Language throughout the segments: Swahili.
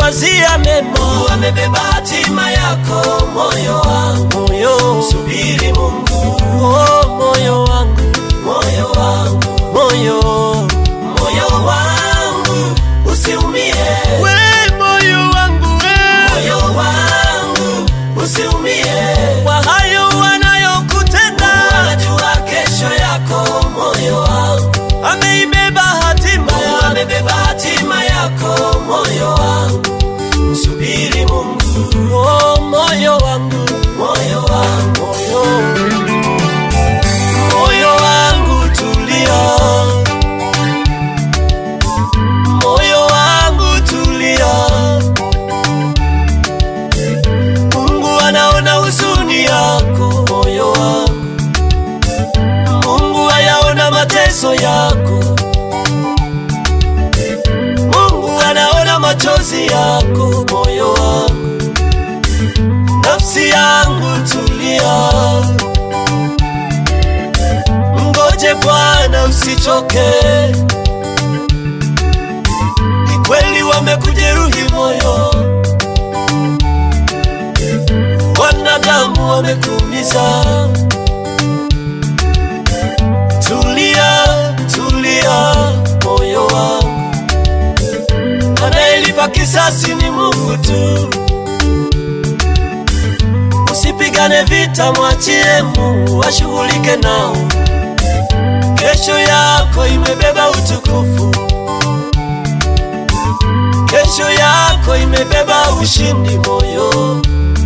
anakuwazia mema, amebeba hatima yako moyo wangu, moyo subiri Mungu, oh, moyo wangu, moyo wangu, moyo moyo wangu, usiumie, we moyo wangu we, moyo wangu, usiumie, kwa hayo wanayokutenda, anajua kesho yako, moyo wangu, ameibeba hatima ya amebeba hatima yako, moyo wangu, subiri Mungu, oh, moyo wangu, moyo wangu, moyo moyo wangu tulia, moyo wangu tulia. Mungu anaona huzuni yako, moyo wangu. Mungu ayaona mateso yako, Mungu anaona machozi yako, moyo wangu. Nafsi yangu tulia, mgoje Bwana usichoke. Ni kweli wamekujeruhi moyo, wanadamu wamekuumiza. Tulia, tulia moyo wangu, anayelipa kisasi ni Mungu tu. Usipigane vita, mwachie Mungu ashughulike nao. Kesho yako imebeba utukufu, kesho yako imebeba ushindi. Moyo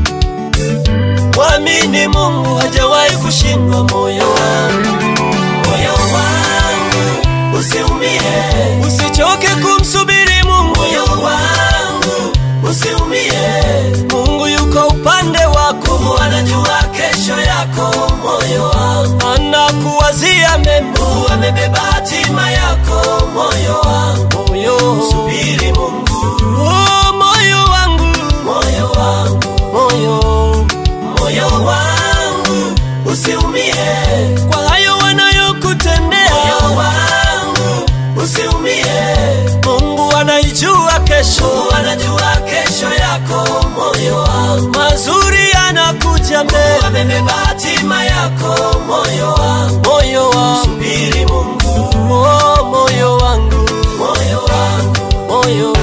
mwamini Mungu, hajawahi kushindwa. Moyo wangu, moyo wangu, usiumie, usichoke kumsubiri Mungu. moyo wangu, usiumie, Mungu yuko upande wako, Mungu anajua kesho yako, moyo wangu, anakuwazia mema. Mungu amebeba hatima yako, moyo wangu, Moyo, subiri Mungu, oh, moyo wangu, moyo wangu, moyo moyo wangu, usiumie, kwa hayo wanayokutendea, moyo wangu, usiumie, Mungu anaijua kesho, Mungu anajua kesho yako, moyo wangu, mazuri yanakuja mbele. amebeba hatima yako, moyo wangu, Moyo wangu, subiri Mungu, oh, moyo wangu, moyo wangu, moyo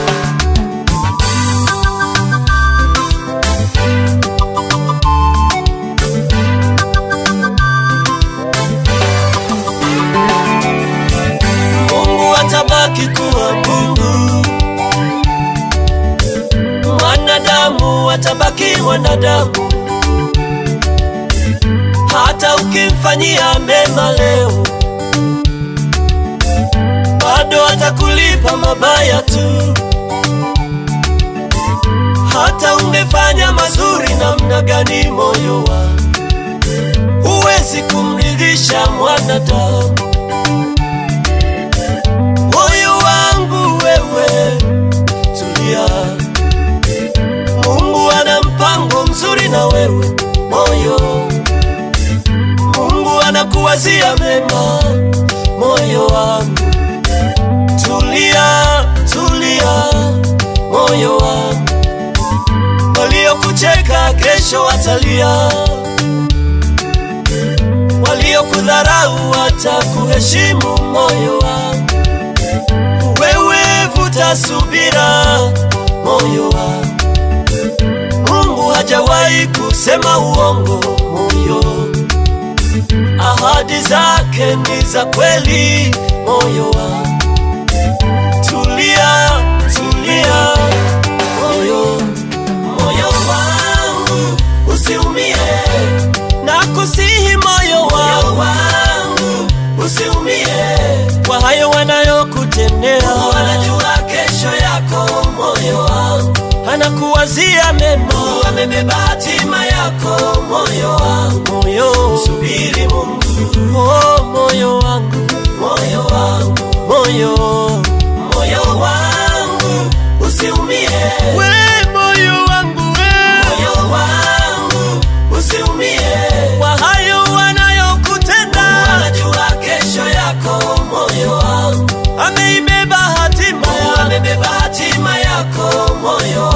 Mungu atabaki kuwa Mungu, mwanadamu atabaki mwanadamu. Hata ukimfanyia mema leo, bado atakulipa mabaya tu. Hata ungefanya mazuri namna gani, moyo wa huwezi kumridhisha mwanadamu. Moyo wangu wewe, tulia. Mungu ana mpango mzuri na wewe moyo. Mungu anakuwazia mema, moyo wangu. Tulia, tulia, moyo wangu. Waliokucheka kesho watalia, waliokudharau watakuheshimu, moyo wangu. Wewe vuta subira, moyo wangu. Mungu hajawahi kusema uongo, moyo. Ahadi zake ni za kweli, moyo wangu. Tulia, tulia, moyo. moyo wangu, usiumie, Nakusihi moyo moyo wangu, wangu, usiumie, kwa hayo wanayokutendea, Mungu anajua kesho yako, moyo wangu, anakuwazia mema, Mungu amebeba hatima yako, moyo wangu, moyo. subiri Mungu, Oh, moyo wangu, moyo wangu, moyo moyo wangu, usiumie, we moyo wangu we, moyo wangu, usiumie, kwa hayo wanayokutenda, anajua kesho yako, moyo wangu, ameibeba hatima Mungu ya amebeba hatima yako, moyo